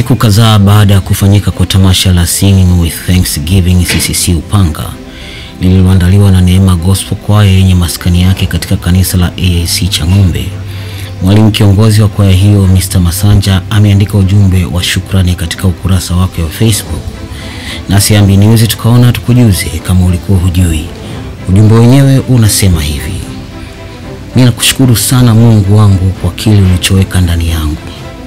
Siku kadhaa baada ya kufanyika kwa tamasha la Singing with Thanksgiving CCC Upanga lililoandaliwa na Neema Gospel Choir yenye maskani yake katika kanisa la AIC Chang'ombe, mwalimu kiongozi wa kwaya hiyo Mr. Masanja ameandika ujumbe wa shukrani katika ukurasa wake wa Facebook. Nasi Ambi News tukaona tukujuze kama ulikuwa hujui. Ujumbe wenyewe unasema hivi: ninakushukuru sana Mungu wangu kwa kile ulichoweka ndani yangu.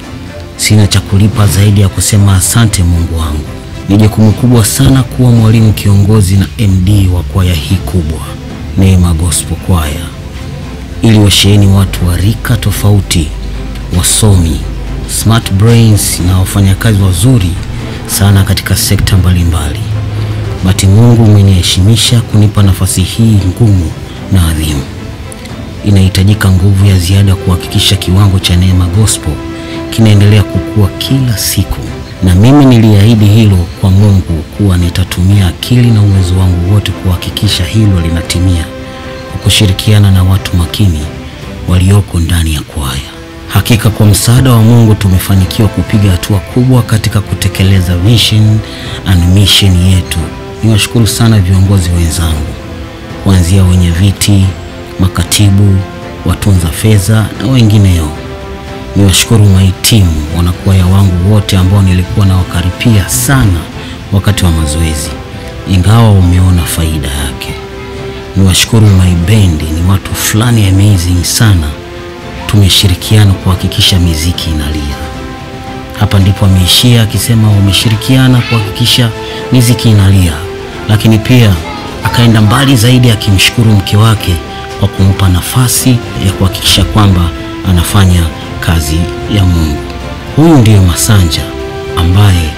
Sina cha kulipa zaidi ya kusema asante Mungu wangu. Ni jukumu kubwa sana kuwa mwalimu kiongozi na MD wa kwaya hii kubwa Neema Gospel Choir, ili washeheni watu wa rika tofauti, wasomi, smart brains na wafanyakazi wazuri sana katika sekta mbalimbali. Bati Mungu umeniheshimisha kunipa nafasi hii ngumu na adhimu. Inahitajika nguvu ya ziada kuhakikisha kiwango cha Neema Gospel kinaendelea kukua kila siku, na mimi niliahidi hilo kwa Mungu kuwa nitatumia akili na uwezo wangu wote kuhakikisha hilo linatimia kwa kushirikiana na watu makini walioko ndani ya kwaya. Hakika kwa msaada wa Mungu tumefanikiwa kupiga hatua kubwa katika kutekeleza vision and mission yetu. Niwashukuru sana viongozi wenzangu kuanzia wenye viti, makatibu, watunza fedha na wengineo. Niwashukuru mahitimu wanakwaya wangu wote ambao nilikuwa nawakaripia sana wakati wa mazoezi, ingawa umeona faida yake. Niwashukuru maibendi, ni watu fulani amazing sana. Tumeshirikiana kuhakikisha miziki inalia. Hapa ndipo ameishia akisema wameshirikiana kuhakikisha miziki inalia, lakini pia akaenda mbali zaidi akimshukuru mke wake kwa kumpa nafasi ya kuhakikisha kwamba anafanya kazi ya Mungu. Huyu ndiyo Masanja ambaye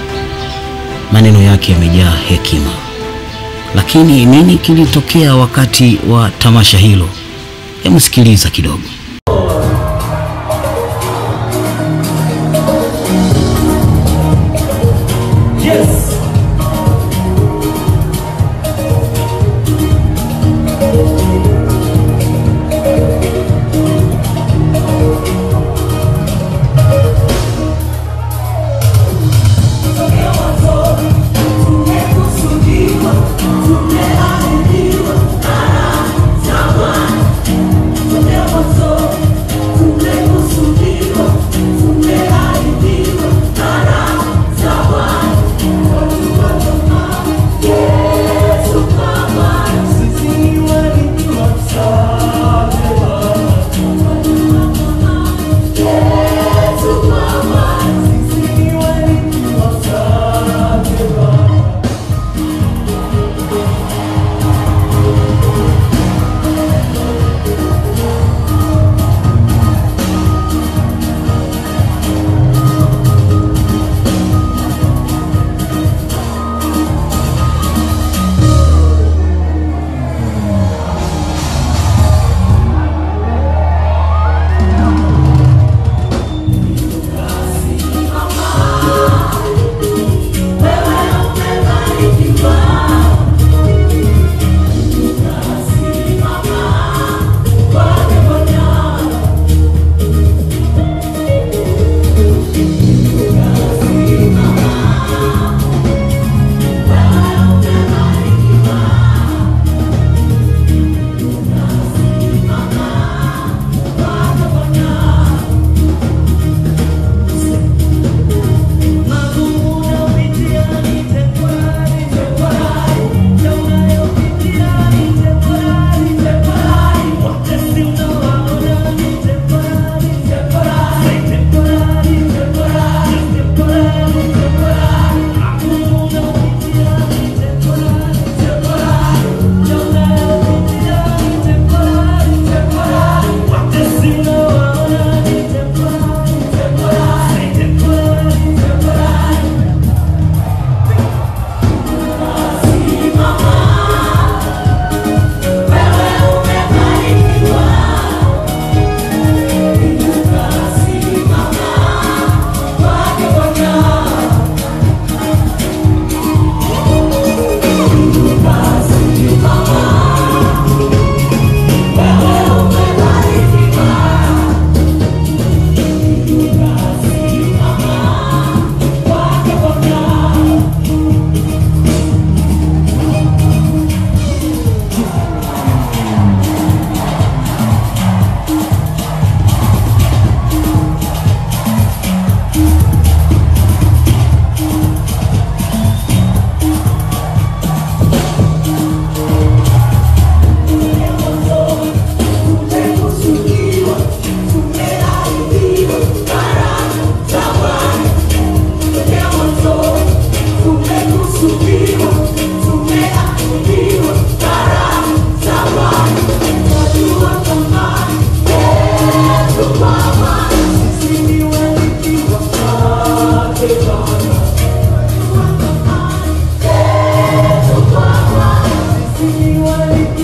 maneno yake yamejaa hekima. Lakini nini kilitokea wakati wa tamasha hilo? Hebu sikiliza kidogo. Yes. Tumekusudiwa, tumeahidiwa, na tamani, tumewazoi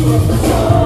Thank